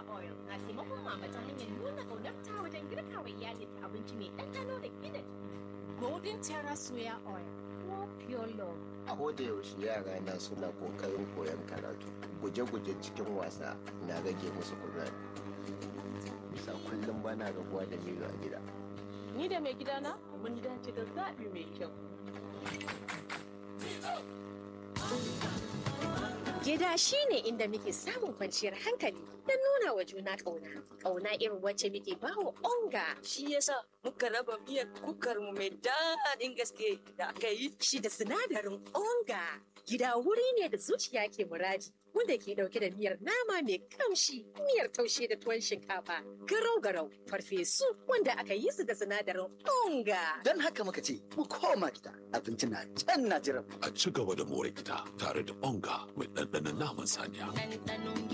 soya oil na taimakon mama ta hanyar nuna ƙaunarta wajen girka wa iyalinta abinci mai ɗanɗano da gina jiki. Golden Terra Soya Oil, for pure love. A hoda yaushe yara na suna kokarin koyon karatu. Guje-guje cikin wasa na rage musu kuzari. Bisa kullum bana rabuwa da Milo a gida. Ni da mai gidana mun dace da zaɓi mai kyau. Gida shi ne inda muke samun kwanciyar hankali da nuna wa juna ƙauna. Ƙauna irin wacce muke bawa onga. Shi yasa muka raba miyar kukar mu mai daɗin gaske da aka yi. Shi da sinadarin onga. Gida wuri ne da zuciya ke muradi. Wanda ke ɗauke da miyar nama mai kamshi, miyar taushe da tuwon shinkafa, garau-garau, farfesu wanda aka yi su da sinadarin onga. Don haka muka ce, mu koma gida, abinci na can na jiran. A ci gaba da more gida tare da onga mai ɗanɗanon naman saniya. Ɗanɗanon